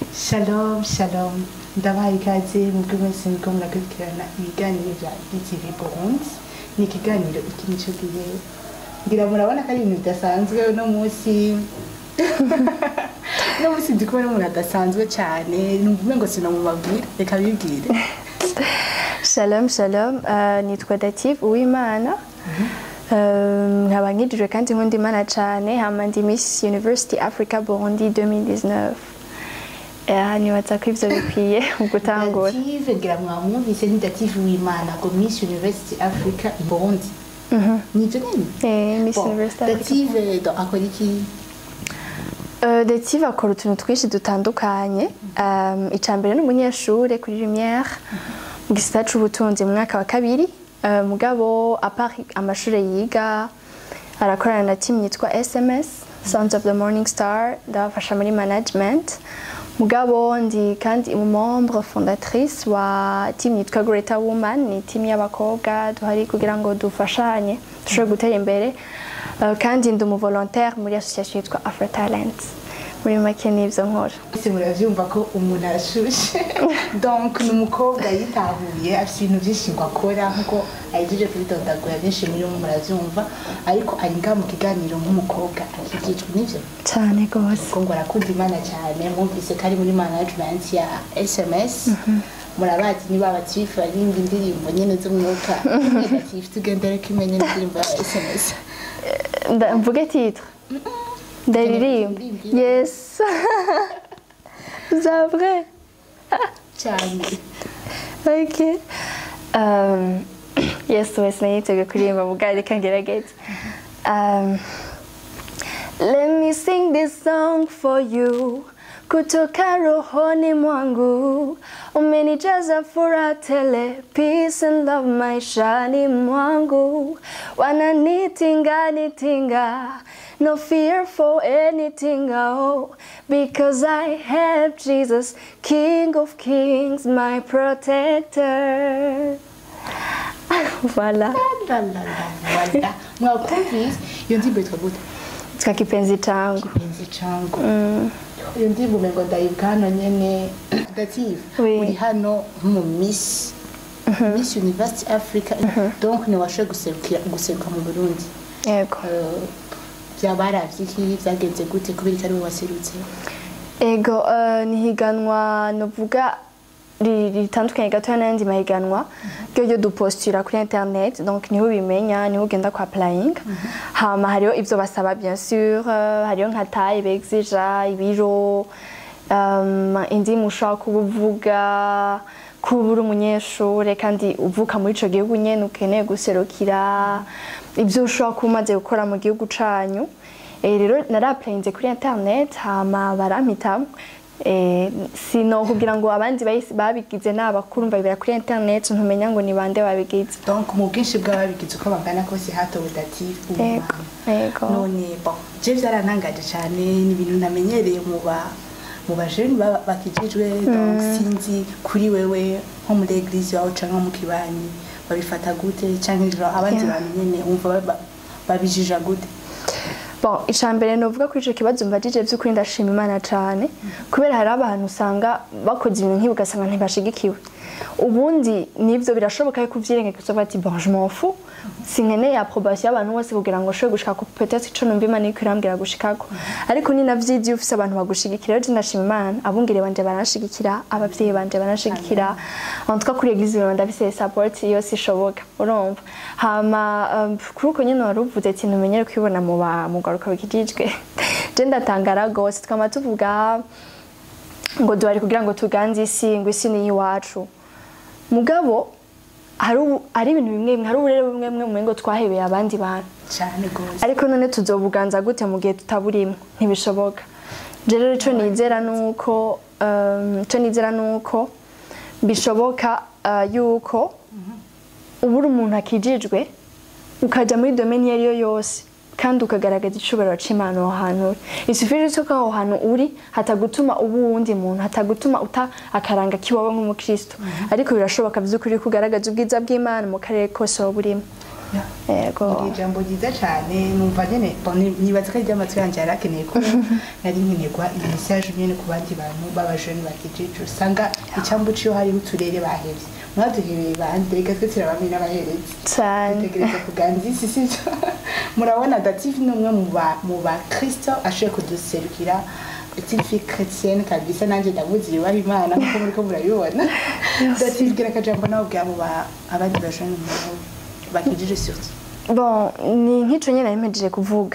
Shalom, shalom. Ndabaha ikaze mubwo mwese muriko murakurikirana ibiganiro vya BTV Burundi. Ni ikiganiro iki nico gihe. Ngira murabona ko ari ibintu bidasanzwe uno munsi. Uno munsi ndi kumwe n'umuntu adasanzwe cane. Numva umengo sinamubabwira. Reka bibwire. Shalom shalom uh, nitwa Dative Uwimana Um, nkaba nkijijwe kandi nkunda imana cyane hama ndi Miss University Africa Burundi 2019 Eh, nibaza ko ivyo bikwiye mu gutangura Dative ngira mwamwumvise ni Dative Uwimana ngo Miss University Africa i Burundi. Nivyo nyene? Eh, Miss Bon, University Africa Dative do- akora iki? Uh, Dative akora utuntu twinshi dutandukanye um, icya mbere ni umunyeshuri kuri Lumière mu gisata c'ubutunzi mu mwaka wa kabiri uh, mugabo apart amashuri yiga arakorana na team yitwa SMS Sons of the Morning Star ndabafasha muri management mugabo ndi kandi membre fondatrice wa team yitwa Greater Woman ni team y'abakobwa duhari kugira ngo dufashanye dushobore gutera imbere Uh, kandi ndi umuvolontaire muri association yitwa Afro Talent muri make nivyo nkora Ese muravyumva ko umuntu arashushe donc ni umukobwa yitahuye afite ibintu byinshi ngo akora nkuko ahejeje kubidondagura byinshi muri mwe muravyumva ariko ari ngaha mu kiganiro nk'umukobwa akikijwe n'ivyo cyane gose kuko ngo arakunda imana cyane mwumvise ko ari muri management ya sms murabazi niba abatifu barimba indirimbo nyene z'umwuka atifu tugendere ko imenye n'indirimbo ya sms Nda- mvuge titre ndaririmba Uririmbe. yes c'est vrai cyane ok um, yes wese nayiteguye kuririmba mugabo reka ngerageze um, Let me sing this song for you kutoka rohoni mwangu umenijaza furaha tele peace and love maishani mwangu wananitinga nitinga no fear for anything oh because I have Jesus King of Kings my protector voilà Lalalala. mwakumvise iyo ndirimbo yitwa gute twa kipenzi changu kipenzi changu iyo ndirimbo umengo ndayibwa hano nyene dative Oui. uri hano mu miss miss university africa donc ntiwashoboye guserukira guseruka mu burundi yego Eh, byabaravye iki vyagenze gute kubera ko ari we waserutse ego eh, ni higanwa novuga ri- ritandukanye gatoya n'ayandi mahiganwa ryo ryo dupostira kuri internet donc niho ubimenya niho ugenda kwa applying hama hariho ivyo basaba bien sûr eh, hariho nka taille bexija ibiro um, indimu ushobora kuba uvuga kuba uri umunyeshure kandi uvuka muri ico gihugu nyene ukeneye guserukira ivyo ushobora kuba umaze gukora mu gihugu canyu Eh, rero naraplayinze kuri internet hama barampitamwo Eh, sino kugira ngo abandi bahise babigize ni abakuru mbabibera kuri internet ntumenya ngo ni bande babigize donc mu bwinshi bw'ababigize uko bangana kose hatowe dative Yego, yego. none bon je vyarantangaje cane ni ibintu namenyereye mu ba mu bajeni baba- bakijijwe donc sinzi kuri wewe nko muri eglise wawe canke nko mu kibanyi babifata gute canke ijoro abandi Yeah. bantu nyene wumva ba- babijija gute bon icambere novuga kuri ico kibazo mbajije vy'ukuri ndashima imana cane kubera hari abantu usanga bakoze ibintu nk'ibi ugasanga ntibashigikiwe ubundi nivyo birashoboka yuko uvyirengagiza ukavuga ati bon je m'en fous sinkeneye approbation y'abantu bose kugira ngo nshobore gushika ku peut-être ico numva imana iriko irambwira gushikako ariko ni navyizi iyo ufise abantu bagushigikira rero je ndashima imana abungere banje baranshigikira abavyeyi banje baranshigikira en tout cas kuri eglise rero ndafise support yose ishoboka urumva hama um, kuri uko nyene wari uvuze ati ntumenyere kwibona mu ba mu garuka bikijijwe je ndatangara gose twama tuvuga ngo duhari kugira ngo tuganze isi ngo isi ni iwacu mugabo hari ubu- hari ibintu bimwe bimwe hari uburere bumwe bumwe mu ngo twahebeye abandi bantu cane gose ariko none tuzobuganza gute mu gihe tutaburimo ntibishoboka je rero ico nizera nuko um, ico nizera nuko bishoboka uh, yuko uba uri umuntu akijijwe ukaja muri domaine iyo ariyo yose kandi ukagaragaza icubahiro c'imana aho hantu uri isufiri yuko aho hantu uri hatagutuma uba uwundi muntu hatagutuma uta akaranga kiwawe nk'umukristo ariko birashoboka vy'ukuri ko ugaragaza ubwiza bw'imana mu karere kose waba urimo yego ni ijambo ryiza cyane numva nyine bon, ni- nibaza ko ari ry'amatwi yanjye yari akeneye ko nari nkenerwa iyi message nyine ku bandi bantu b'abajeni bakijije usanga icyambu ciyo hariho uturere bahevye mwaduhebeye bande reka twe turabamwe n'abaherezi cyane dutegereza kuganza isi sivyo murabona dative ni umwe mu ba- mu bakristo ashoboye kuduserukira petite fille chrétienne kabisa nanjye ndamuzi yubaha imana nkuko muriko murabibona dative gira akajambo nawe bwa mu ba- abandi bajeni bakijije surtout bon ni nk'ico nyine nari kuvuga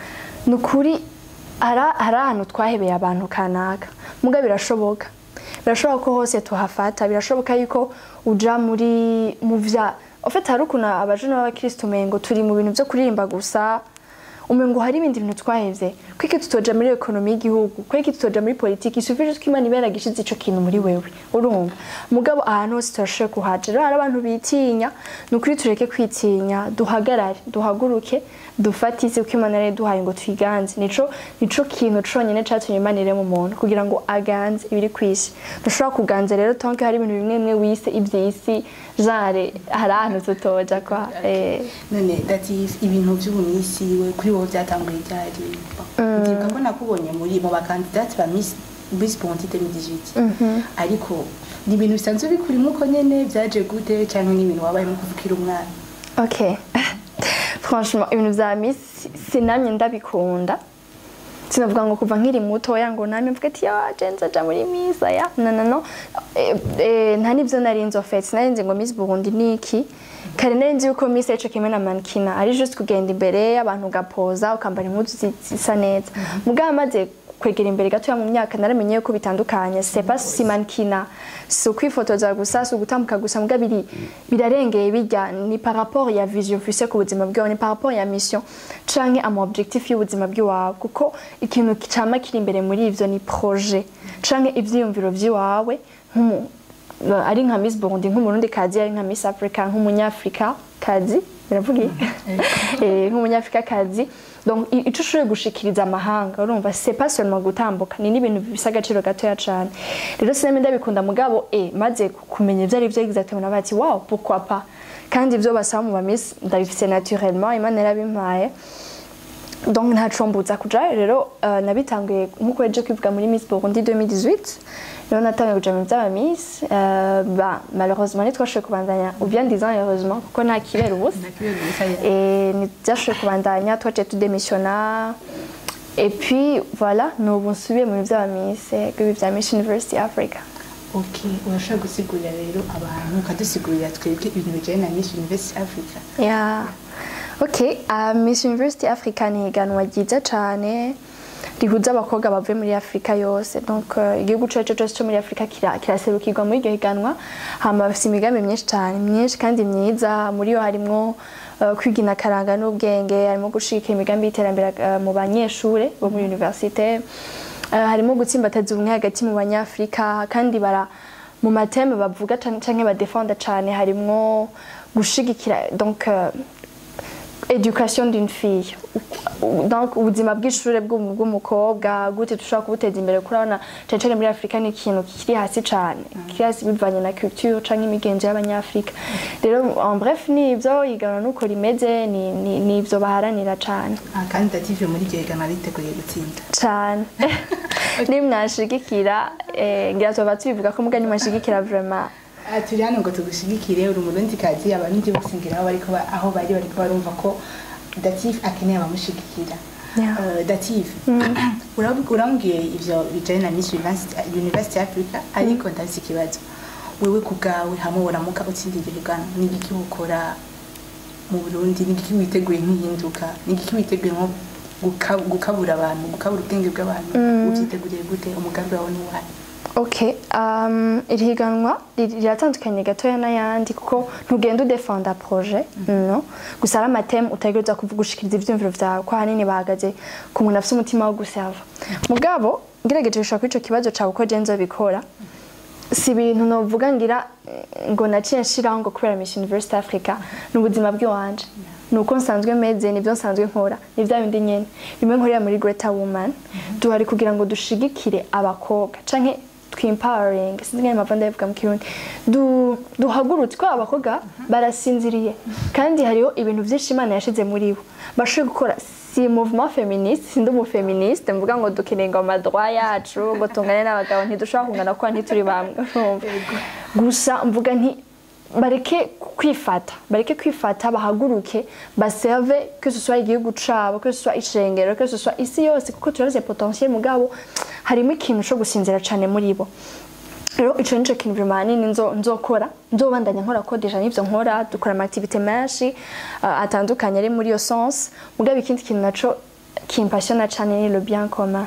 ni ukuri hari hari ahantu twahebeye abantu kanaka muga birashoboka birashoboka ko hose tuhafata birashoboka yuko uja muri mu vya ofite hari ukuntu abajene b'abakristo umengo turi mu bintu vyo kuririmba gusa umengo hari ibindi bintu twahevye kwiki tutoja muri ekonomi y'igihugu kwiki tutoja muri politiki isufije ko imana ibera gishize ico kintu muri wewe urumva mugabo ahantu hose turashoboye kuhaja rero hari abantu bitinya ni ukuri tureke kwitinya duhagarare duhaguruke dufate isi uko imana yari duhaye ngo tuyiganze nico nico kintu conyene catumye imana irema umuntu kugira ngo aganze ibiri kw'isi dushobora kuganza rero tonke hari ibintu bimwe bimwe wise ivy'isi jare hari ahantu tutoja kwa eh, none dative ibintu by'ubumisi we kuri wowe byatanguye ryari ndibuka ko nakubonye muri mu bakandidati ba miss miss bonti 2018 ariko ni ibintu bisanzwe bikurimo uko nyene byaje gute cyangwa ni ibintu wabayemo kuvukira umwana Ok. Franchement, ibintu vya Miss sinamye ndabikunda. Sinavuga ngo kuva nkiri mutoya ngo namye mvuga ati ya jenza ja muri Miss aya. No no no. Eh, eh, nta nivyo nari nzi ofete. Sinari nzi ngo Miss Burundi ni iki. Kare nari nzi yuko Miss ico kimwe na mankina ari just kugenda imbere abantu ugapoza ukambara impuzu zi- zisa neza. Mugabo maze kwegera imbere gatoya mu myaka naramenye yuko bitandukanye c'est pas si mankina si ukwifotoza gusa si ugutambuka gusa mbwa biri birarengeye bijya ni par rapport ya vision ufise ku buzima bwawe ni par rapport ya mission canke ama objectif y'ubuzima bw'iwawe kuko ikintu cama kiri imbere muri ivyo ni projet canke ivyiyumviro vy'iwawe nk'umu ari nka Miss Burundi nk'umurundi kazi ari nka Miss Africa nk'umunyafrika kazi biravuga eh nk'umunyafrika kazi donc i- ico ushoboye gushikiriza amahanga urumva c'est pas seulement gutambuka ni n'ibintu bifise agaciro gatoya cane rero sinema ndabikunda mugabo eh maze kumenya ivyo ari vyo exactement nabaye ati wow pourquoi pas kandi ivyo basaba mu ba Miss ndabifise naturellement imana yarabimpaye donc ntaco mbuza kuja rero uh, nabitanguye nkuko yaje kwivuga muri Miss Burundi 2018 rero natangiye kuja mu vy'aba Miss uh, ba malheureusement ntitwashoboye kubandanya ou bien disant heureusement kuko nta kibera ubusa et ntibyashoboye kubandanya twaciye tudemisiona et puis voilà nubu nsubiye mu vy'aba Miss eh, ibi vya Miss University Africa ok urashobora gusigurira rero abantu ukadusigurira twebwe ibintu bijyanye na miss university africa Yeah. Ok, uh, Miss University Africa ni iganwa ryiza cane rihuza abakobwa bavuye muri Afrika yose donc uh, igihugu cyacu cyose cyo muri Afrika kira- kiraserukirwa muri iryo higanwa hama bafite imigambi myinshi cyane myinshi kandi myiza muri yo harimwo uh, kwigina karanga n'ubwenge harimo gushika imigambi y'iterambere uh, mu banyeshure bo muri universite uh, harimo gutsimbataza ubumwe hagati mu banyafrika kandi bara mu mateme bavuga cane canke badefenda cane harimwo gushigikira donc uh, education d'une fille donc ubuzima bw'ishure bw'umu- bw'umukobwa gute dushobora kubuteza imbere kurabona cane cane muri afurika ni ikintu kiri hasi cane kiri hasi bivanye na culture canke imigenzo y'abanyafurika rero en bref nivyo iganwa nuko rimeze ni- ni- nivyo baharanira cane Ah, kandi dative muri iryo higanwa riteguye gutsinda cane nimwashigikira eh, ngira tuba tubivuga ko muga nimwashigikira vraiment Ah, turi hano ngo tugushigikire uri umurundi kazi abarundi bose ngira aho bariko ba- aho bari bariko barumva ko dative akeneye abamushigikira Yeah. Eh, dative urab- urambwiye ivyo bijanye na miss university University africa ariko ndafise ikibazo wewe ku bwawe hamwe woramuka utsinda iryo higanwa ni igiki ukora mu burundi ni igiki witeguye nk'ihinduka ni igiki witeguye nko guka- gukabura abantu gukabura ubwenge bw'abantu uvyiteguriye gute umugambi wawe ni wahe Ok, um, iri higanwa ri- riratandukanye gatoya n'ayandi kuko ntugenda udefenda projet no gusa ari amateme utagereza kuvuga gushikiriza ivyumviro vyawe ko ahanini bahagaze ku muntu afise umutima wo gusava mugabo ngerageje gushaka kuri ico kibazo cawe uko je nzobikora si ibintu novuga ngira eh, ngo naciye nshiraho ngo kubera Miss University Africa ni ubuzima bw'iwanje ni uko nsanzwe meze nibyo nsanzwe nkora ni bya bindi nyene bimwe nkorera muri Greater Woman duhari kugira ngo dushigikire abakobwa canke twimpawaring sinzi ngene mava ndabivuga mu kirundi du, duhagurutse ko abakobwa barasinziriye kandi hariho ibintu vyinshi imana yashize muri bo bashoboye gukora si mouvement féministe sindi umufeministe mvuga ngo dukeneye ngo amadroit yacu ngo tungane n'abagabo ntidushobora kungana kuko ntituri bamwe urumva gusa mvuga nti bareke kwifata bareke kwifata bahaguruke baserve que ce soit igihugu cabo que ce soit ishengero que ce soit isi yose kuko turazi potentiel mugabo harimo ikintu co gusinzira cane muri bo rero ico nico kintu vraiment hanini nzo nzokora nzobandanya nkora ko deja n'ivyo nkora dukora ama activité menshi uh, atandukanye ari muri iyo sens mugabo ikindi kintu naco kimpasiona cane ni le bien commun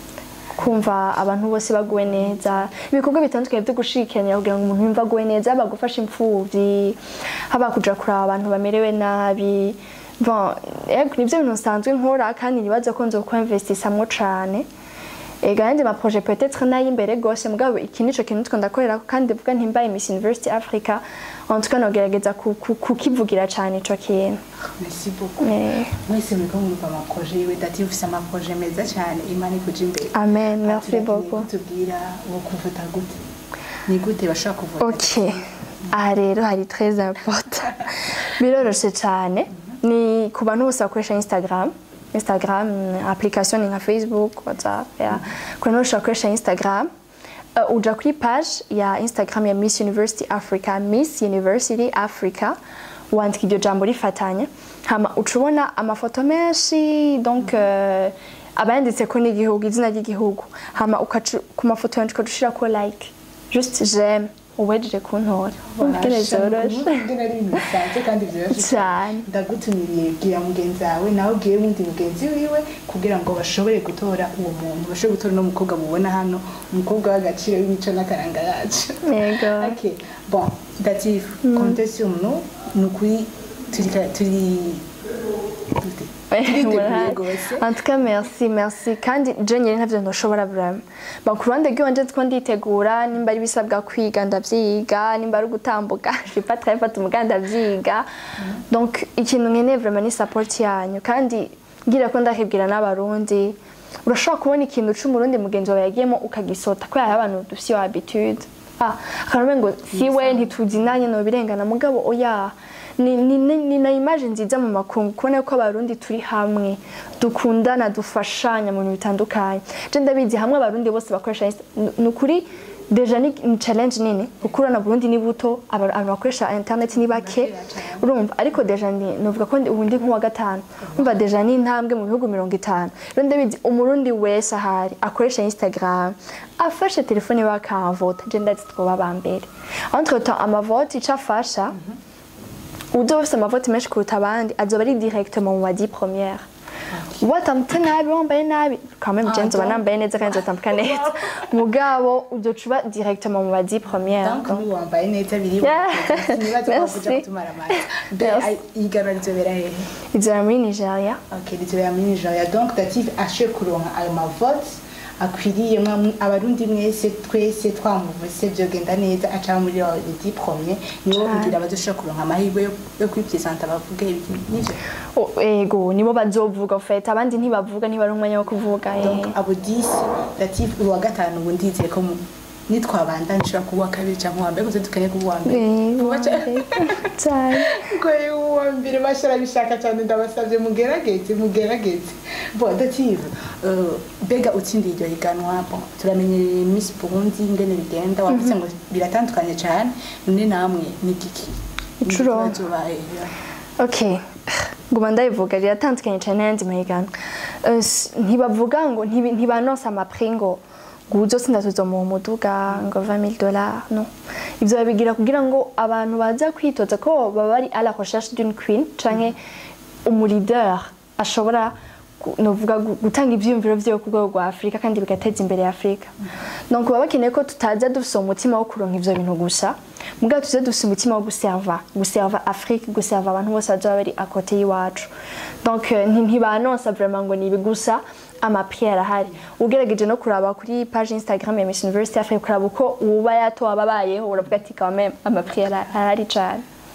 kumva abantu bose baguwe neza ibikorwa bitandukanye byo gushikiranya kugira ngo umuntu yumve aguwe neza haba gufasha imfuvyi haba kuja kuraba abantu bamerewe nabi bon ego nivyo bintu nsanzwe nkora kandi nibaza ko nzokwinvestisamwo cane ega yandi ma projet peut-être nayimbere gose mugabo iki nico kintu tiko ndakorera kandi vuga ntimbaye Miss University Africa en tout cas nogerageza ku- ku- kukivugira cane ico kintu merci beaucoup Eh, mwese muriko mwumva amaproje yiwe dati ufise amaproje meza cyane imana ikuja imbere amen merci Turakeneye beaucoup kutubwira wo kuvuta gute ni gute bashobora kuvuta ok aha rero hari très important biroroshe cyane ni ku bantu bose bakoresha instagram instagram application ni nka facebook whatsapp ya ku bantu bose bakoresha instagram uh, uja kuri page ya instagram ya miss university africa miss university africa wandika iryo jambo rifatanya hama uca ubona amafoto menshi donc uh, abayanditseko n'igihugu izina ry'igihugu hama ukaca- ku mafoto yandika ushirako like just j'aime uwejeje kuntora ubwene zoroshe ngene ari ibintu bisanzwe kandi vyoroshe Cane. ndagutumiriye bwira mugenzi wawe nawe ubwire wundi mugenzi wiwe kugira ngo bashobore gutora uwo muntu bashobore gutora uno mukobwa mubona hano umukobwa w'agaciro w'imico n'akaranga yacu yego Ok, bon, Datif, comptez sur nous. Nous, oui, tu dis. Voilà. En tout cas merci merci kandi je nyine ntavyo ntoshobora vraiment ba ku ruhande rw'iwanje two nditegura nimba ari bisabwa kwiga ndavyiga nimba ari gutambuka je vais pas très fata umuga ndavyiga donc ikintu nkeneye vraiment ni support yanyu kandi ngira ko ndakibwira n'abarundi urashobora kubona ikintu c'umurundi mugenzi wawe yagiyemo ukagisota kubera hari abantu dufise iyo habitude ah akarume ngo siwe ntituzinanye no birengana mugabo oya ni, ni, ni, ni na image nziza mu makungu kubona ko abarundi turi hamwe dukundana dufashanya mu bintu bitandukanye je ndabizi hamwe abarundi bose bakoresha Insta- ni- ni ukuri deja ni ni challenge nini kuko urana Burundi ni buto aba- abantu bakoresha internet ni bake urumva ariko deja ni novuga ko ndi- ubu ndi nk'uwa gatanu umva deja ni intambwe mu bihugu mirongo itanu rero ndabizi umurundi wese ahari akoresha instagram afashe telefone iwe akamvota je ndazi twoba aba mbere entre temps amavote ico afasha udo ufise amavote menshi kuruta abandi azoba ari directement mu badi première watambutse nabi wambaye nabi quand même je nzoba donc- nambaye neza kandi nzotambuka neza mugabo uzoca uba directement mu badi première Donc, nous, wambaye neza biri Yeah. nibaza ko kuja Merci. kutumara amata mbe Merci. ai- ihiganwa rizobera hehe izora muri nigeria ok rizobera muri nigeria donc dative ashoboye kuronka ayo mavote akwiriye mwa- abarundi mwese twese twamuvuse vyogenda neza aca muri lidi premier nibo Cane. kugira bazoshobora kuronka amahirwe yo- yo kwipresenta bavuge ibiki nivyo Oh, ego nibo bazovuga ufite abandi ntibavuga ntibari umwanya wo kuvuga eh. donc abo 10 dative uwa gatanu ubu ndizeye ko mu- nitwabanda nshobora kuba uwa kabiri cyangwa uwa mbere gusa dukeneye kuba uwa mbere Eh, Vuba cyane. cyane ngo uwa mbere bashara bishaka cyane ndabasabye mugerageze mugerageze bon dative euh, mbega utsindiye iryo higanwa bon turamenye miss burundi ingene bigenda wavuze ngo biratandukanye cyane none namwe ni giki Incuro. Ikibazo ok nguma ndabivuga riratandukanye cyane n'ayandi mahiganwa Eh, s- ntibavuga ngo ntibi- ntibanonsa amapri ngo ngo uzotsinda tuzomuha umuduga ngo 20000 dollars no ivyo babigira kugira ngo abantu baza kwitoza ko baba bari à la recherche d'une queen canke umuleader ashobora gu- novuga gu- gutanga ivyiyumviro vyiwe ku rwego rwa afurika kandi bigateza imbere afurika donc baba bakeneye ko tutaza dufise umutima wo kuronka ivyo bintu gusa mugabo tuze dufise umutima wo guserva guserva afrique guserva abantu bose bazoba bari akote y'iwacu donc eh, nti- ntibanonsa vraiment ngo nibi gusa amaprix arahari ugerageje no kuraba kuri page instagram ya miss university africa kuraba uko uba yatowe ababayeho uravuga ati quand même amaprix ara- arahari cane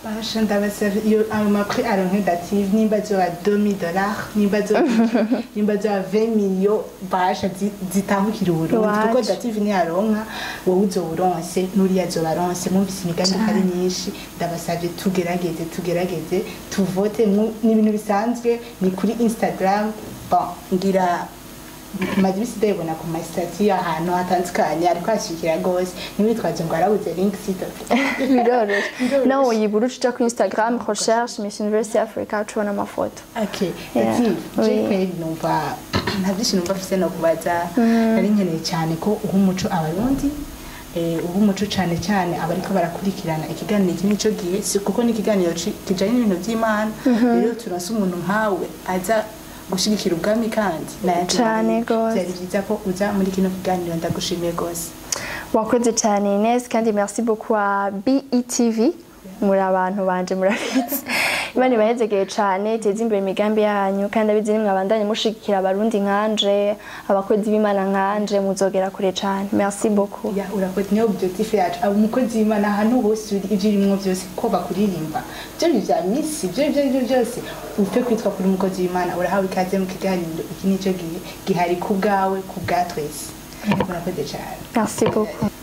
Basha ndabasaba iyo ayo makuru aronke dative nimba zoba 2000 dollars nimba zoba nimba zoba 20 million basha zi- zitahukira uburundi Iwacu. kuko dative niyaronka wowe uzoburonse n'uriya azobaronse mwumvise imigambi ko ari myinshi ndabasavye tugerageze tugerageze tuvote mu- ni ibintu bisanzwe ni kuri instagram bon ngira maze ibisi ndabibona ku masitati ahantu hatandukanye ariko hashikira rwose ntiwitwaze ngo warabuze link site biroroshye nawe uyibura uca kuri instagram recherche miss university africa tubona amafoto Okay, Yeah. Latif, Oui. je kweri numva nta byinshi numva mfise no kubaza nari nkeneye cyane ko uha umuco abarundi eh, uha umuco cyane cyane abariko barakurikirana ikiganiro iki nico gihe si kuko ni ikiganiro ci- kijanye n'ibintu by'imana rero turonse umuntu nkawe aza gushigikira ubwami kandi nayandi Cane mari. gose. vyari byiza ko uza muri kino kiganiro ndagushimiye gose wakoze cyane Ines kandi merci beaucoup à BETV muri abantu banje murabizi imana ibahezegeye cyane teza imbere imigambi yanyu kandi abizi nimwe abandanye mushigikira abarundi nkanje abakozi b'imana nkanje muzogera kure cyane merci beaucoup ya urakoze niyo objectif yacu aba umukozi w'imana ahantu hose uri ibyo urimo byose ko bakuririmba ibyo ni bya misi ibyo ibyo aribyo byose upfe kwitwa kuri umukozi w'imana urahawe ikaze mu kiganiro iki nicyo gihe gihari ku bwawe ku bwa twese urakoze cyane merci beaucoup